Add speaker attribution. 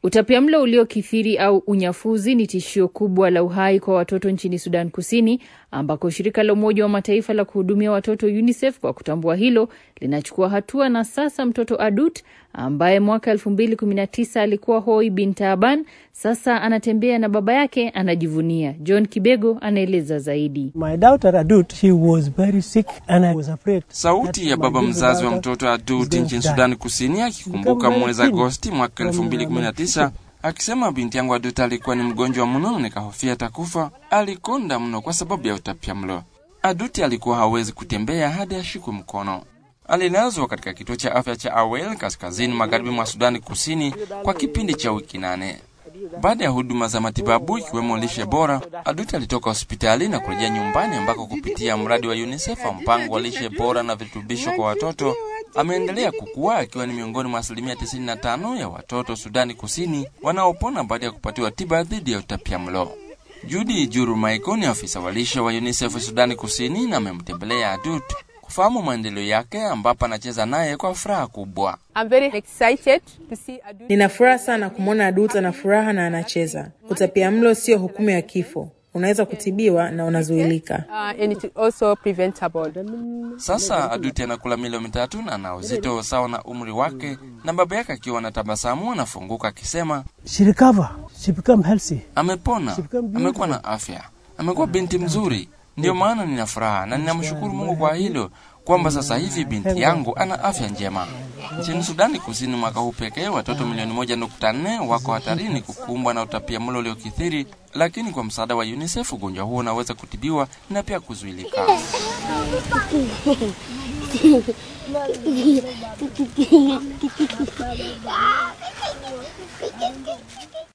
Speaker 1: Utapiamlo uliokithiri au unyafuzi ni tishio kubwa la uhai kwa watoto nchini Sudan Kusini, ambako shirika la Umoja wa Mataifa la kuhudumia watoto UNICEF kwa kutambua hilo linachukua hatua, na sasa mtoto Adut ambaye mwaka 2019 alikuwa hoi bin Taaban sasa anatembea na baba yake, anajivunia. John Kibego anaeleza zaidi.
Speaker 2: My daughter Adut, she was very sick and I was afraid.
Speaker 3: Sauti ya baba mzazi wa mtoto Adut nchini Sudani Kusini akikumbuka mwezi Agosti mwaka 2019 akisema binti yangu Adut alikuwa ni mgonjwa mno na nikahofia atakufa. Alikonda mno kwa sababu ya utapiamlo. Aduti alikuwa hawezi kutembea hadi ashikwe mkono. Alilazwa katika kituo cha afya cha Awel kaskazini magharibi mwa Sudani Kusini kwa kipindi cha wiki nane. Baada ya huduma za matibabu ikiwemo lishe bora, Aduti alitoka hospitali na kurejea nyumbani ambako kupitia mradi wa UNICEF wa mpango wa lishe bora na virutubisho kwa watoto ameendelea kukua akiwa ni miongoni mwa asilimia 95 ya watoto Sudani Kusini wanaopona baada ya kupatiwa tiba dhidi ya utapiamlo. Judy Juru Maiko ni afisa wa lishe wa UNICEF Sudani Kusini na amemtembelea Adut kufahamu maendeleo yake, ambapo anacheza naye kwa furaha kubwa.
Speaker 4: I'm very excited to see Adu.
Speaker 5: Nina furaha sana kumwona Adut ana furaha na anacheza. Utapiamlo sio hukumu ya kifo, unaweza kutibiwa na unazuilika.
Speaker 4: Uh, and it's also preventable.
Speaker 3: Sasa Aduti anakula milo mitatu na ana uzito sawa na umri wake, na baba yake akiwa na tabasamu anafunguka akisema
Speaker 2: She recover. She become healthy.
Speaker 3: amepona, amekuwa na afya, amekuwa binti mzuri. Ndiyo maana nina furaha na ninamshukuru Mungu kwa hilo kwamba sasa hivi binti yangu ana afya njema. Nchini Sudani Kusini mwaka huu pekee watoto milioni moja nukta nne wako hatarini kukumbwa na utapiamlo uliokithiri, lakini kwa msaada wa UNICEF ugonjwa huo unaweza kutibiwa na pia kuzuilika.